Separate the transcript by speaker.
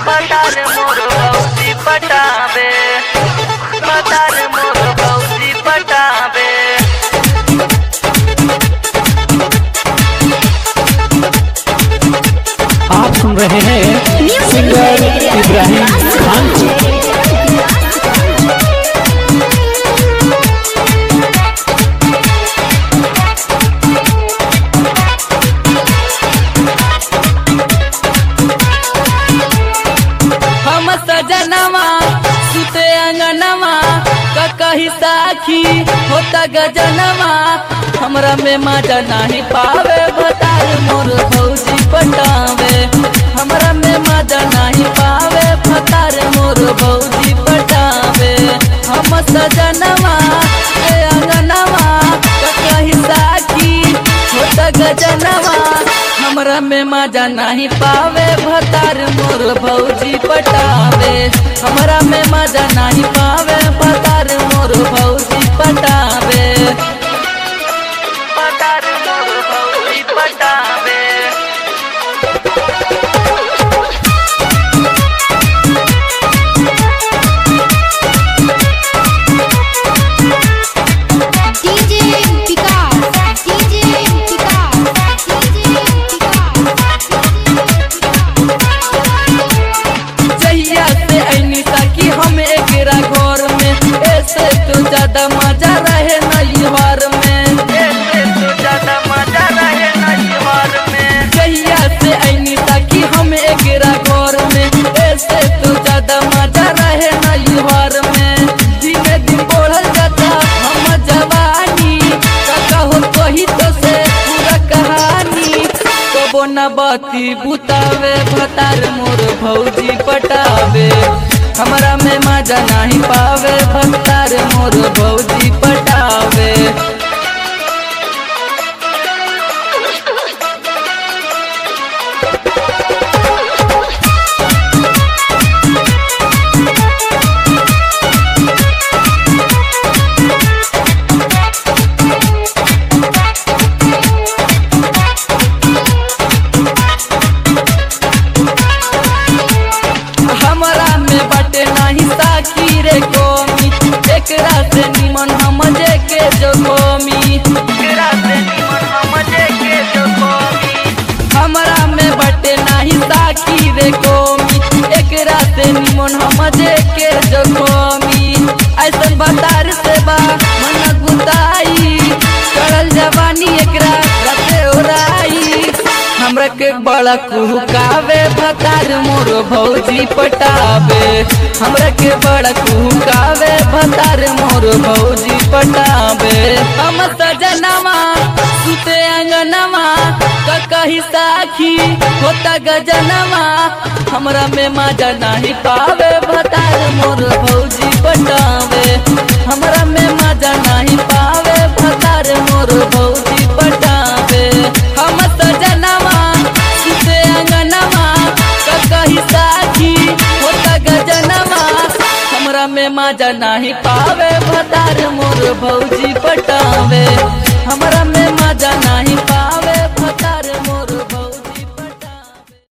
Speaker 1: पतार मोर भौजी पटावे पतार मोर भौजी पटावे
Speaker 2: आप सुन रहे हैं सिंगर इब्राहिम खान को
Speaker 1: हम सजनवा सुते अंगनवा कही साखी होता गजनवा हमरा में मजा नहीं पावे बतार मोर भौजी पटावे हमरा में मजा नहीं पावे बतार मोर भौजी पटावे हम सजनवा ए अंगनवा कही साखी होता गजनवा हमरा में मजा नहीं पावे भतार मोर भौजी पटावे हमरा में मजा नहीं पावे भतार मोर भौजी पटावे पतार मोर भौजी पटावे
Speaker 3: DJ Vikas, DJ Vikas, DJ
Speaker 1: जहिया से ऐनी ताकि हम एकरा घर में ऐसे तो ज्यादा मजा रहे नैहर में ऐसे तो ज्यादा मजा रहे नैहर में जहिया से ऐनी ताकि हम एकरा घर में ऐसे तो ज्यादा मजा रहे नैहर में दिने दिन बढ़ल जाता हम जवानी काका हो कही तो से पूरा कहानी कबो न बाती बुतावे भतार मोर भौजी पटावे हमरा में मजा नहीं पावे भतार मोर भौजी पटावे हमरा में बटे नहीं साकी रे कोमी एकरा से निमन हम जे के जो कोमी एकरा से निमन हम जे के जो कोमी हमरा में बटे नहीं साकी रे कोमी एकरा से निमन हम जे के जो कोमी ऐसन बतार से बा मन गुताई चढ़ल जवानी एकरा रते ओराई हमरा के बड़ा कुहकावे भतार मोर भौजी पटावे हमरा के बड़ा कुहकावे भतार मोर भौजी पटावे हम सजनवा सुते अंगनवा कही साखी होता गजनवा हमरा में मजा नहीं पावे भतार मोर भौजी पटावे हमरा में मजा नहीं पावे भतार मोर भौजी पटावे हम सजनवा सुते अंगनवा कही साखी होता गजनवा हमरा में मजा नहीं पावे भतार मोर भौजी पटावे हमरा में मजा नहीं पावे